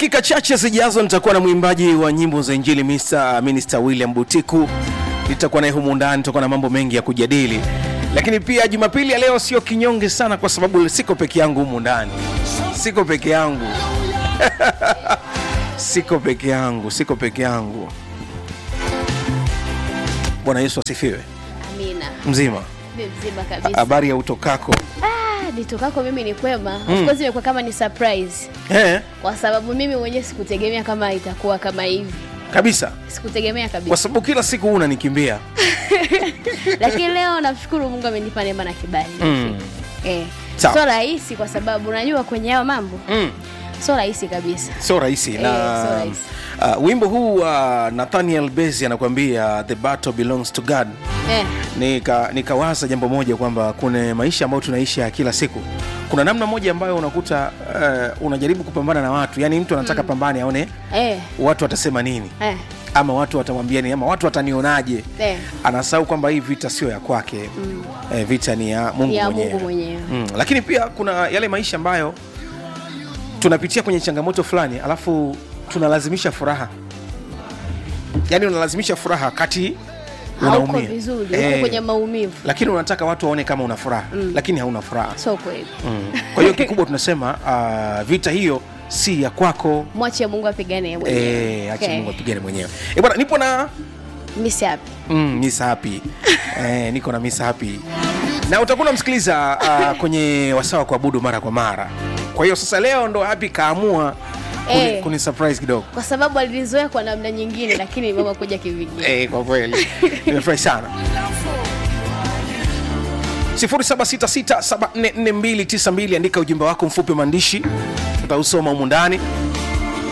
dakika chache zijazo nitakuwa na mwimbaji wa nyimbo za injili Mr. Minister William Butiku nitakuwa naye humu ndani tutakuwa na mambo mengi ya kujadili lakini pia jumapili ya leo sio kinyonge sana kwa sababu siko peke yangu humu ndani siko peke yangu siko peke yangu siko peke yangu bwana yesu asifiwe Amina. mzima Mimi mzima kabisa. habari ya utokako Ah, nitokako mimi ni kwema. Of course imekuwa kama ni surprise eh, kwa sababu mimi mwenyewe sikutegemea kama itakuwa kama hivi. kabisa Sikutegemea kwa kabisa. sababu kila siku huu unanikimbia Lakini leo namshukuru Mungu amenipa neema na kibali. Mm. Eh. Sawa. Sio rahisi kwa sababu unajua kwenye hayo mambo mm. sio rahisi kabisa. sio rahisi Eh, na sio rahisi. uh, wimbo huu wa uh, nathaniel besi anakuambia the battle belongs to god Eh. nika nikawaza jambo moja kwamba kuna maisha ambayo tunaishi ya kila siku kuna namna moja ambayo unakuta uh, unajaribu kupambana na watu yani mtu anataka mm. pambane aone Eh. watu watasema nini Eh. ama watu watamwambia nini ama watu watanionaje Eh. anasahau kwamba hii vita sio ya kwake mm. eh, vita ni ya mungu Ni ya mwenyewe Mungu mwenyewe. mm. lakini pia kuna yale maisha ambayo tunapitia kwenye changamoto fulani alafu tunalazimisha furaha yaani unalazimisha furaha kati Hauko unaumia vizuri, uko Eh, kwenye maumivu. lakini unataka watu waone kama una furaha mm. lakini hauna furaha Sio kweli. mm. kwa hiyo kikubwa tunasema uh, vita hiyo si ya kwako Mwache Mungu apigane yeye mwenyewe. Eh, acha Okay. mungu apigane mwenyewe Eh, bwana nipo na Miss happy. mm, Miss Happy eh, niko na Miss Happy na utakuwa unamsikiliza uh, kwenye wasaa wa kuabudu mara kwa mara kwa hiyo sasa leo ndo Happy kaamua kuni, Eh. kuni surprise kidogo Kwa sababu alinizoea kwa namna nyingine lakini mama kuja kivingine. eh, kwa kweli nimefurahi sana 0766744292 andika ujumbe wako mfupi wa maandishi tutausoma humu ndani